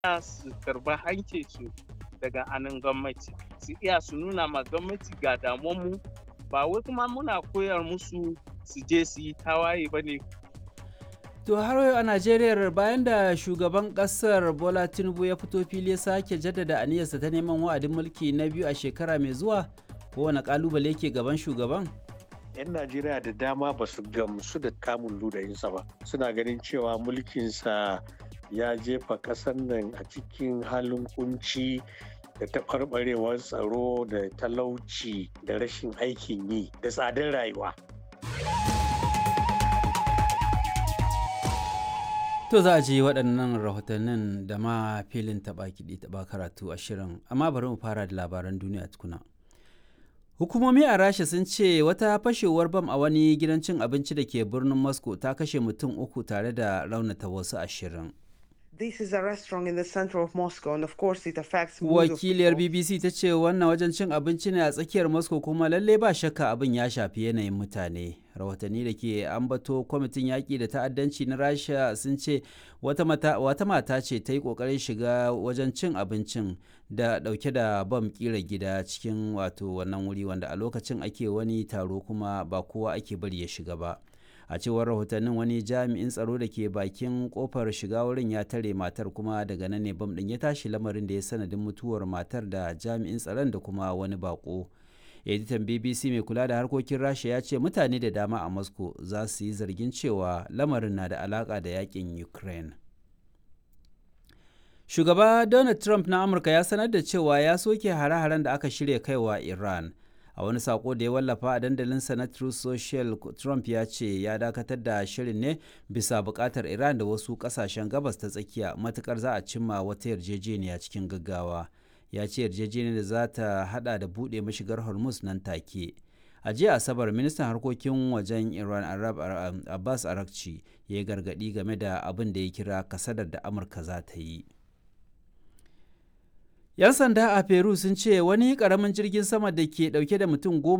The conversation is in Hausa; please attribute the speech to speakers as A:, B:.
A: su karba hankinsu daga anan gwamnati su iya su nuna ma gwamnati ga damuwanmu ba wai kuma muna koyar musu su je su yi tawaye ba ne
B: To har yau a Najeriya bayan da shugaban kasar Bola Tinubu ya fito fili ya sake jaddada aniyarsa ta neman wa'adin mulki na biyu a shekara mai zuwa kowane kalubale ke gaban shugaban?
C: 'yan najeriya da dama ba su gamsu da kamun ludayinsa ba suna ganin cewa mulkinsa ya jefa ƙasar nan a cikin halin kunci da taɓarɓarewar tsaro da talauci da rashin aikin yi da tsadar rayuwa
B: To za a ji waɗannan rahotannin da ma filin taɓa kiɗi taɓa karatu a shirin amma bari mu fara da labaran duniya tukuna. Hukumomi a Rasha sun ce wata fashewar bam a wani gidan cin abinci da ke birnin Moscow ta kashe mutum uku tare da raunata wasu ashirin.
D: This is a restaurant in the center of Moscow and of course it affects
B: Wakiliyar BBC ta ce wannan wajen cin abinci ne a tsakiyar Moscow kuma lalle ba shakka abin ya shafi yanayin mutane. Rahotanni da ke ambato kwamitin yaƙi da ta'addanci na Rasha sun ce wata mata ce ta yi ƙoƙarin shiga wajen cin abincin da ɗauke da bam ƙira gida cikin wato wannan wuri wanda a lokacin ake wani taro kuma ba kowa ake bari ya shiga ba. a cewar rahotannin wani jami'in tsaro da ke bakin kofar shiga wurin ya tare matar kuma daga nan ne bam din ya tashi lamarin da ya sanadin mutuwar matar da jami'in tsaron da kuma wani bako editan bbc mai kula da harkokin rasha ya ce mutane da dama a moscow za su yi zargin cewa lamarin na da alaka da yakin ukraine shugaba donald trump na amurka ya sanar da cewa ya soke hare-haren da aka shirya kaiwa iran a wani sako da ya wallafa a dandalinsa na Truth Social Trump ya ce ya dakatar da shirin ne bisa bukatar Iran da wasu kasashen gabas ta tsakiya matukar za a cimma wata yarjejeniya cikin gaggawa ya ce yarjejeniyar da za ta hada da buɗe mashigar Hormuz nan take a jiya asabar ministan harkokin wajen iran arab abbas arakci ya yi gargadi game da abin da ya kira kasadar da amurka za ta yi 'Yan sanda a Peru sun ce wani ƙaramin jirgin sama da ke ɗauke da mutum goma